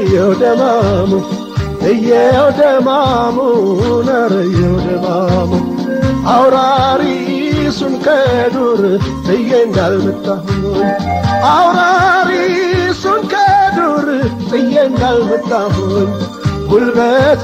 እየው ደማሙ እየው ደማሙ ነረ እየው ደማሙ አውራሪሱን ከዱር ብዬ እንዳልመጣሁኝ አውራሪሱን ከዱር ጥዬ እንዳልመጣሁኝ ጉልበት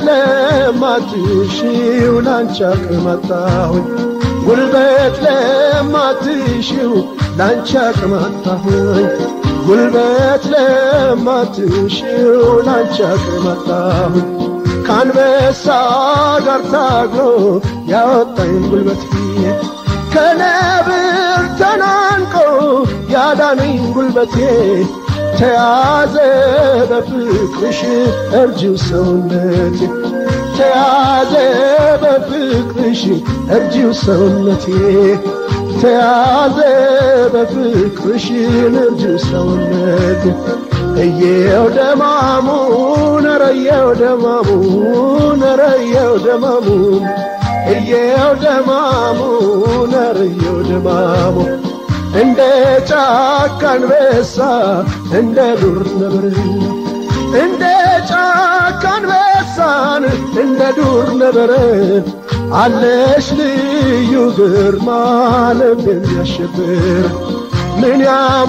ለማትሽው ላንቺ አቅም አጣሁኝ ጉልበት ለማትሽው ላንቺ አቅም አጣሁኝ ጉልበት ለማትሽው ላንቺ አቅም አጣሁኝ ከአንበሳ ጋር ታግሎ ያወጣኝ ጉልበት ፊት ከነብር ተናንቆ ያዳነኝ ጉልበቴ ተያዘ በፍቅርሽ እርጅው ሰውነቴ ተያዘ በፍቅርሽ እርጅው ሰውነቴ ተያዘ በፍቅርሽ እርጅው ሰውነቴ እየው ደማሙ ነረየው ደማሙ ነረየው ደማሙ እየው ደማሙ ነረየው ደማሙ እንደ ጫካ አንበሳ እንደ ዱር ነብር እንደ ጫካ አንበሳን እንደ ዱር ነብር አለሽ ልዩ ግርማ ልብ የሚያሸብር ምን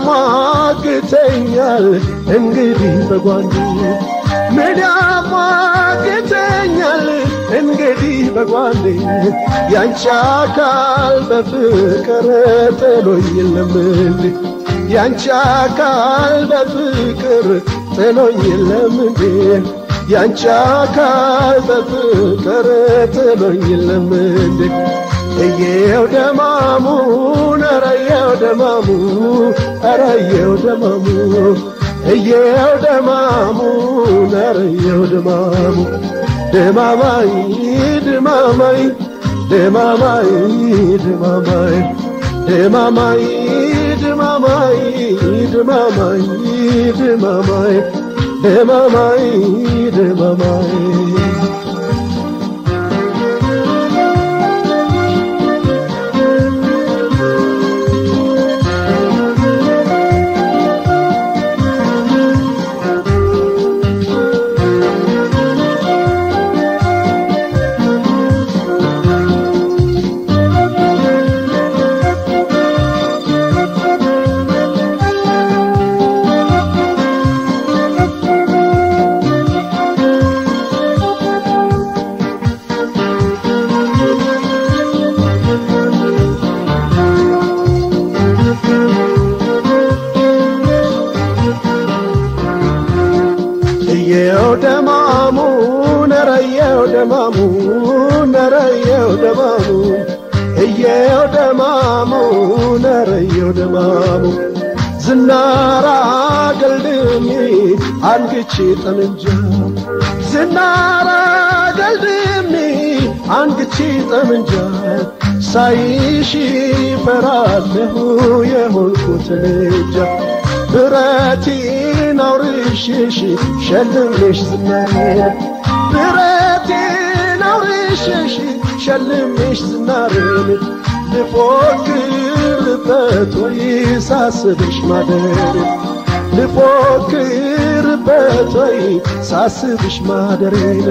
ያሟግተኛል እንግዲህ በጓንዱ ምን ያሟግተኛል እንግዲህ በጓንዴ ያንቺ አካል በፍቅር ጥሎኝ የለም እንዴ ያንቺ አካል በፍቅር ጥሎኝ የለም እንዴ ያንቺ አካል በፍቅር ጥሎኝ የለም እንዴ እየው ደማሙ ነረየው ደማሙ አረየው ደማሙ እየው ደማሙ ነረየው ደማሙ ደማማይ ደማማይ ደማማይ ደማማይ ደማማይ ደማማይ ደማማይ ደማማይ ደማማይ ደማማይ እየው ደማሙ ነረየው ደማሙ ነረየው ደማሙ እየው ደማሙ ነረየው ደማሙ ዝናራ ገልድሜ አንግቼ ጠመንጃ ዝናራ ገልድሜ አንግቼ ጠመንጃ ሳይሽ ፈራለሁ የሆንኩት ልጃ ብረቴን አውርሽሽ ሸልሜሽ ዝናሬን ብረቴን አውርሽሽ ሸልሜሽ ዝናሬን ልፎክርበት ወይ ሳስብሽ ማደሬን ልፎክርበት ወይ ሳስብሽ ማደሬን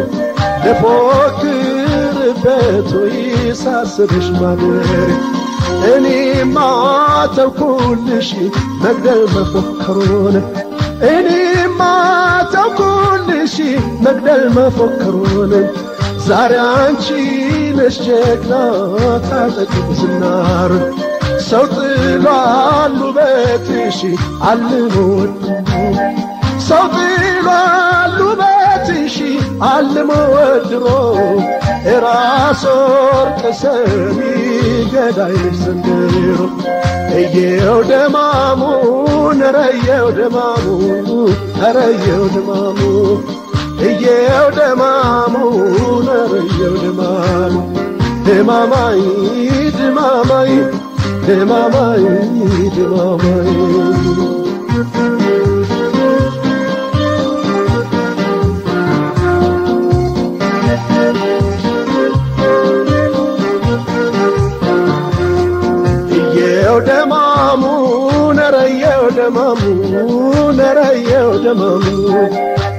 ልፎክርበት ወይ ሳስብሽ ማደሬን እኔማ ተውኩልሽ መግደል መፎከሩን እኔማ ተውኩልሽ መግደል መፎከሩን ዛሬ አንቺ ነሽ ጀግና ታጠቂው ዝናር ሰው ጥሏል ውበትሽ አልሞ ወድሞ ሰው ጥሏል ውበትሽ አልሞ ወድሮ እራስ ወርቅ ሰሚ ገዳይሽ ዘንድሮ እየው ደማሙ ነረየው ደማሙ ነረየው ደማሙ እየው ደማሙ ነረየው ደማሙ ድማማይ ድማማይ ድማማይ ድማማይ እየው ደማሙ ነረየው ደማሙ ነረየው ደማሙ